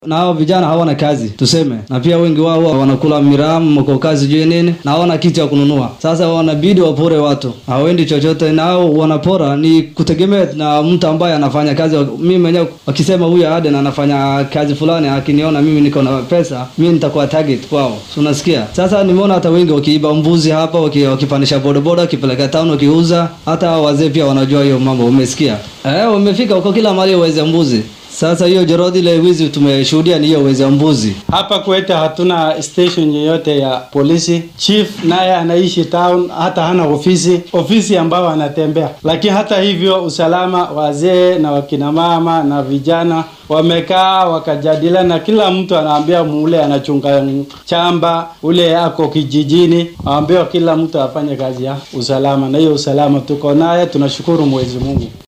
na hao vijana hawana kazi tuseme, na pia wengi wao wanakula miramu mko kazi juu nini, na hawana kitu ya kununua. Sasa wanabidi wapore watu, hawendi chochote, na hao wanapora ni kutegemea na mtu ambaye anafanya kazi. Mimi mwenyewe wakisema huyu Aden anafanya kazi fulani, akiniona mimi niko na pesa, mimi nitakuwa target kwao, si unasikia? Sasa nimeona hata wengi wakiiba mbuzi hapa, waki- wakipandisha bodaboda, wakipeleka town, wakiuza. Hata hao wazee pia wanajua hiyo mambo, umesikia? Eh, wamefika huko kila mahali waweze mbuzi. Sasa hiyo Jorodi, ile wizi tumeshuhudia ni hiyo wizi ya mbuzi. Hapa kwetu hatuna station yoyote ya polisi. Chief naye anaishi town, hata hana ofisi ofisi ambayo anatembea. Lakini hata hivyo, usalama, wazee na wakina mama na vijana wamekaa wakajadiliana, kila mtu anaambia mule anachunga chamba, ule ako kijijini, aambiwa kila mtu afanye kazi ya usalama, na hiyo usalama tuko naye, tunashukuru Mwenyezi Mungu.